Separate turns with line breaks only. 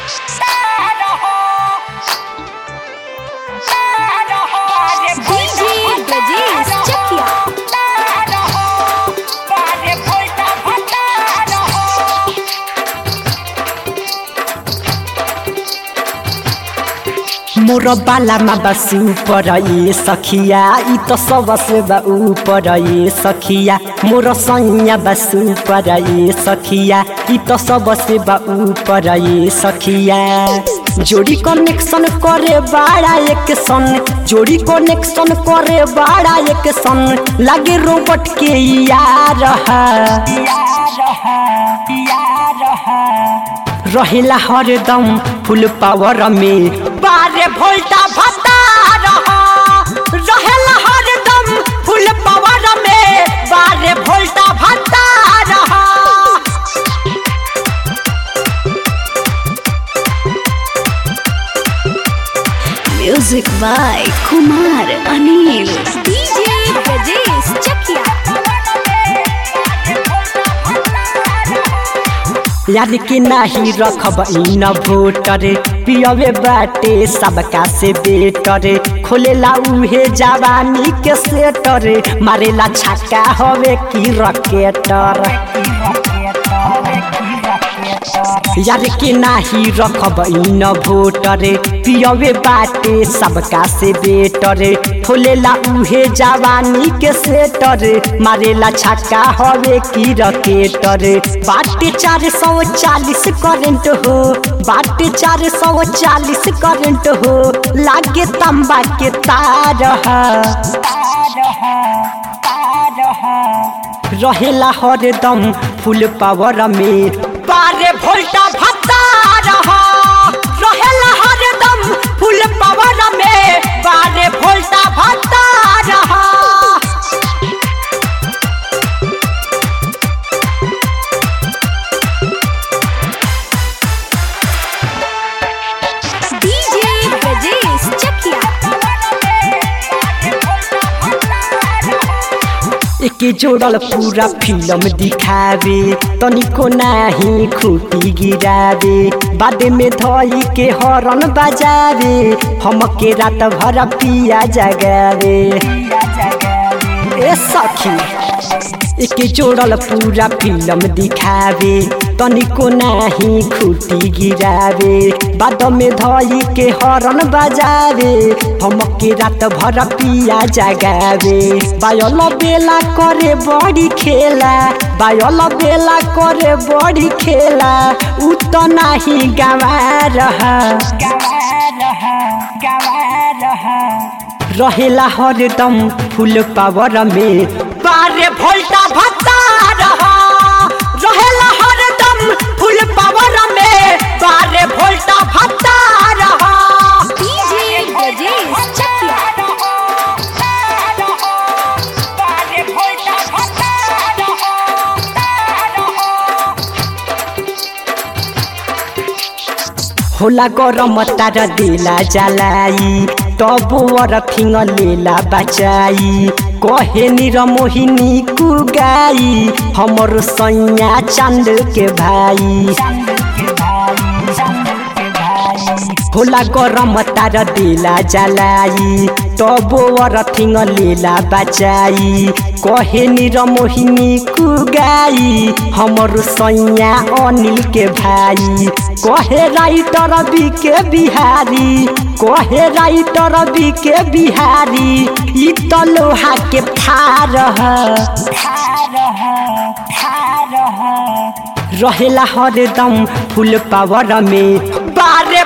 DJ Brajesh Chakia.
मोर बालामा बस ऊपर ये सखिया ई तो सबसे बा ऊपर ये सखिया मोर सैया बस ऊपर ये सखिया ई तो सबसे बा ऊपर ये सखिया जोड़ी कनेक्शन करे बाड़ा एक सन जोड़ी कनेक्शन करे बाड़ा एक सन लागे रोबोट के यार रहेला हरदम फुल पावर में बारे भोल्टा भत्ता रहेला हरदम फुल पावर में बारे भोल्टा भत्ता
Music by Kumar Anil. DJ Brajesh Chakia.
याद के नाही रखब इन भोटर पियवे बाटे सबका से बेटर खोलेला उहे जवानी के सेटर मारेला छक्का हवे की रकेटर यार के नाही रखब इन भोटर पियवे बाटे सबका से बेटर खोलेला उहे जवानी के सेटर मारेला छक्का हवे की रकेटर बाटे चार सौ चालीस करंट हो बाटे चार सौ चालीस करंट हो लागे तंबा के तार रहेला हरदम फुल पावर में बारे भोल्टा भत्ता रहेला हरदम फुल पावर में बारे भोल्टा भत्ता
DJ Brajesh Chakia.
एके जोड़ल पूरा फिल्म दिखावे तनिको नाही खूटी गिरावे बादे में धई के हरन बजावे हमके रात भर पिया जगावे ए सखी एके जोड़ल पूरा फिल्म दिखावे तनिको नाही खूटी गिरावे बाद में धई के हरन बजावे हमके रात भर पिया जगावे बायल बेला करे बड़ी खेला बायल बेला करे बड़ी खेला उ तो नाही गवा रहा रहेला हरदम फुल पावर में बारे भोल्टा भत्ता रहेला हरदम फुल पावर में बारे भोल्टा भत्ता
DJ Brajesh Chakia.
होला गरम तार देला जलाई तब वर फिङ लेला बचाई कहे निर मोहिनी कुगाई हमर सैया चांद के भाई होला गरम तार देला जलाई तब वर थिङ लेला बचाई कहे निर मोहिनी कुगाई हमर सैया अनिल के भाई कहे राइटर बी के बिहारी कहे राइटर बी के बिहारी ई त लोहा के फार रहेला हरदम फुल पावर में बारे